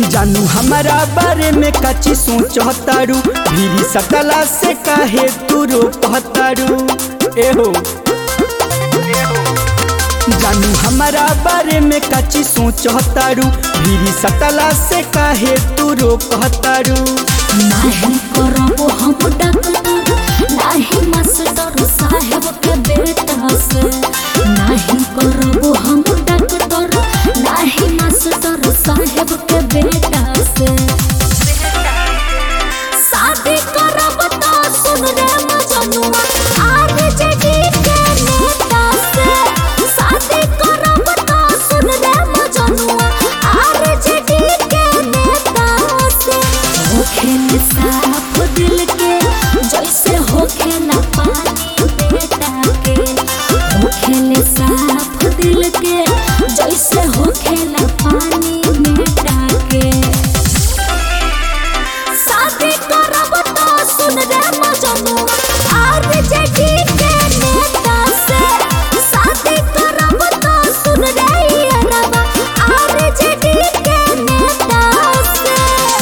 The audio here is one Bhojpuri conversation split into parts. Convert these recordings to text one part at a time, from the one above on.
जानू हमारा बारे में कची सोचतारू भीरी सकला से काहे तू रोपतारू एहो जानू हमारा बारे में कची सोचतारू भीरी सकला से काहे तू रोपतारू नाही करबो हम डॉक्टर नाही मास्टर साहेब के बेटा से नाही करबो हम डॉक्टर नाही मास्टर साहेब के बेटा से शादी करब तो सुन रे मजनुआ आर जेडी के नेता से शादी करब तो सुन रे मजनुआ आर जेडी के नेता से होखे साफ दिल के जैसे होखे ना पानी बेटा के होखे साफ दिल के जैसे होखे ना पानी बेटा के शादी करब तो सुन रे मजनू आर जेडी के नेता से शादी करब तो सुन रे अरबा आर जेडी के नेता से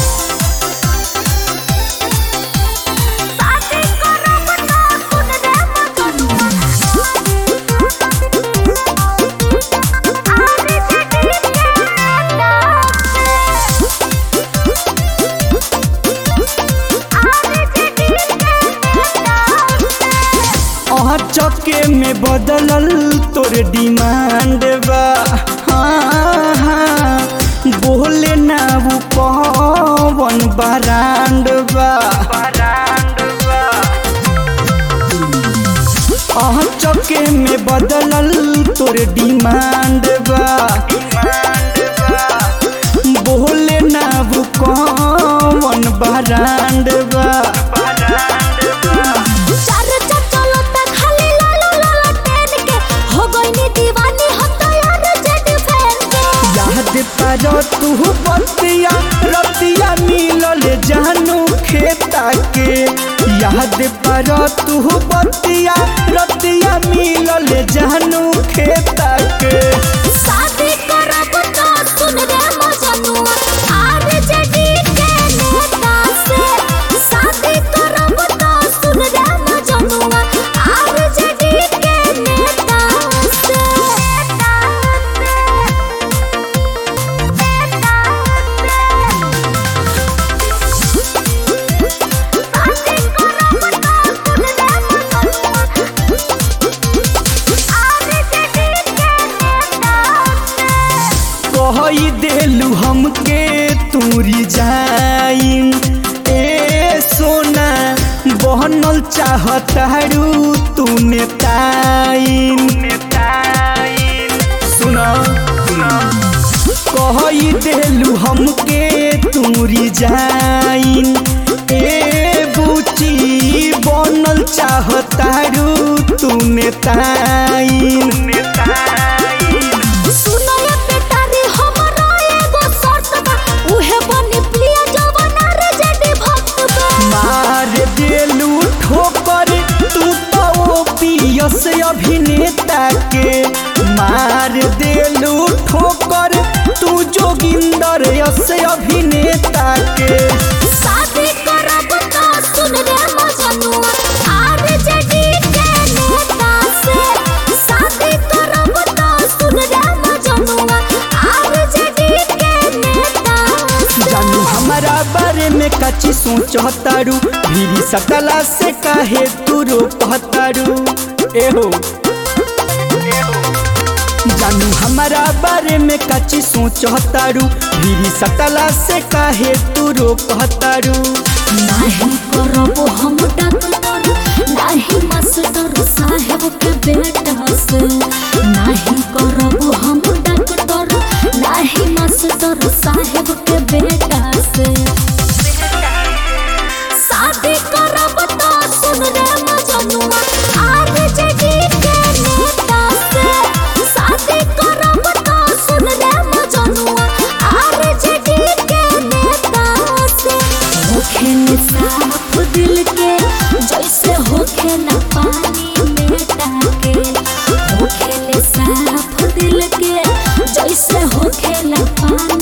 शादी करब तो सुन रे मजनू आर जेडी के नेता से अहाँ चके में बदलल तोर डिमांड बा हाँ, हाँ, बोले ना वो पवन बरांड बा अहाँ चके में बदलल तोर डिमांड बा बोले ना वो कौन बरांड बा चार चचलो तक खाली लालो लालो टेन के हो गईनी दीवानी हम तो यार जेड फैन के याद पर तू बतिया रतिया मिलल जानू खेता के याद पर तू बतिया रतिया मिलल जानू खेता के शादी करब तो सुन रे मजनुआ आर जेडी के नेता से शादी करब तो सुन रे मजनुआ आर जेडी के नेता से कही देलू हमके तूरी जाइन ए सोना बहनल चाहतारू तूने ताइन सुना कही देलू हमके तूरी जाइन ए बुची बनल चाहतारू तूने ताइन सुनो ये बेटा रे हमरा एगो शर्त बा उहे बनी प्रिय जवाना रे जेडी भक्त बा मार देलू ठोकर तू तो पियस अभिनेता के मार देलू ठोकर तू जोगिंदर यस अभिनेता के शादी करब तो सुन रे मजनुआ आर जेडी के नेता से शादी करब तो सुन रे मजनुआ आर जेडी के नेता से जानू हमारा बारे में कची सोचतारू भीरी सकला से काहे तू रोपतारू एहो जानू हमारा बारे में कची सोचतारू भीरी सकला से काहे तू रोपतारू नाही करबो हम डॉक्टर नाही मास्टर साहेब के बेटा से नाही करबो हम डॉक्टर नाही मास्टर साहेब के बेटा से शादी करब तो सुन रे मजनुआ आर जेडी के नेता से शादी करब तो सुन रे मजनुआ आर जेडी के नेता से होखे साफ दिल के जैसे होखे ना पानी बेटा के होखे साफ दिल के जैसे होखे ना पानी